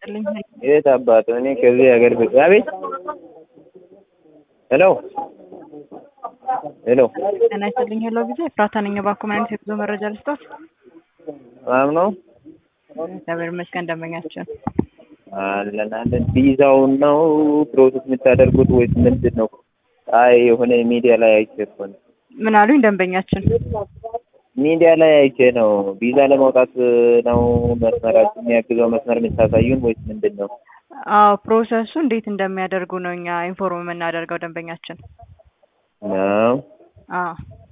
ይስጥልኝ። የት አባቱ እኔ ከዚህ ሀገር ብ አቤት ሄሎ ሄሎ ጤና ይስጥልኝ። ሄሎ ጊዜ ኤፍራታ ነኝ። እባክዎ ምን አይነት የጉዞ መረጃ ልስጦት? ሰላም ነው እግዚአብሔር ይመስገን። ደንበኛችን አለን አለን። ቪዛውን ነው ፕሮሰስ የምታደርጉት ወይስ ምንድን ነው? አይ የሆነ ሚዲያ ላይ አይቼ እኮ ነው ምን አሉኝ? ደንበኛችን ሚዲያ ላይ አይቼ ነው። ቪዛ ለማውጣት ነው መስመራችን የሚያግዘው መስመር የምታሳዩን ወይስ ምንድን ነው? አዎ ፕሮሰሱ እንዴት እንደሚያደርጉ ነው እኛ ኢንፎርም የምናደርገው ደንበኛችን። ነው አዎ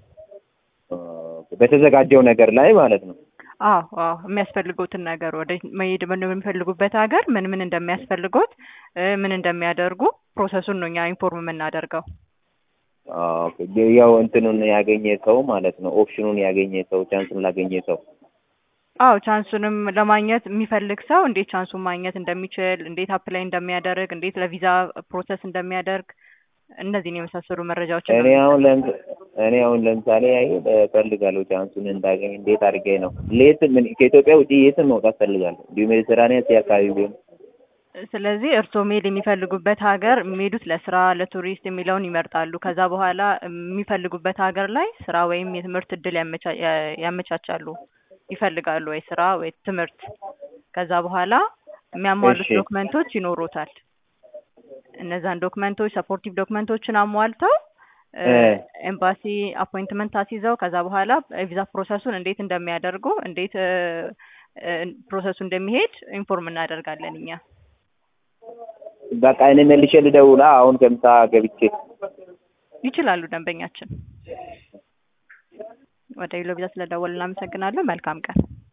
በተዘጋጀው ነገር ላይ ማለት ነው። አዎ አዎ የሚያስፈልጉትን ነገር ወደ መሄድ በሚፈልጉበት ሀገር ምን ምን እንደሚያስፈልጉት እ ምን እንደሚያደርጉ ፕሮሰሱን ነው እኛ ኢንፎርም የምናደርገው። ኦኬ ያው እንትኑን ያገኘ ሰው ማለት ነው። ኦፕሽኑን ያገኘ ሰው ቻንሱን ላገኘ ሰው አዎ ቻንሱንም ለማግኘት የሚፈልግ ሰው እንዴት ቻንሱን ማግኘት እንደሚችል፣ እንዴት አፕላይ እንደሚያደርግ፣ እንዴት ለቪዛ ፕሮሰስ እንደሚያደርግ እነዚህን የመሳሰሉ መረጃዎች እኔ አሁን ለምስ እኔ አሁን ለምሳሌ አይ እፈልጋለሁ ቻንሱን እንዳገኝ እንዴት አድርጌ ነው ሌት ምን ከኢትዮጵያ ውጪ የትም መውጣት እፈልጋለሁ እንዲሁ ሜዲትራኒያን ሲ አካባቢ ቢሆን ስለዚህ እርስዎ መሄድ የሚፈልጉበት ሀገር የሚሄዱት ለስራ ለቱሪስት የሚለውን ይመርጣሉ። ከዛ በኋላ የሚፈልጉበት ሀገር ላይ ስራ ወይም የትምህርት እድል ያመቻ- ያመቻቻሉ ይፈልጋሉ ወይ ስራ ወይ ትምህርት። ከዛ በኋላ የሚያሟሉት እሺ። ዶክመንቶች ይኖሩታል። እነዛን ዶክመንቶች ሰፖርቲቭ ዶክመንቶችን አሟልተው እ እ ኤምባሲ አፖይንትመንት አስይዘው ከዛ በኋላ ቪዛ ፕሮሰሱን እንዴት እንደሚያደርጉ እንዴት እ እ ፕሮሰሱ እንደሚሄድ ኢንፎርም እናደርጋለን እኛ። በቃ እኔ መልሼ ልደውላ አሁን ከምሳ ገብቼ ይችላሉ ደንበኛችን። ወደ ቪዛ ስለደወልን እናመሰግናለን። መልካም ቀን።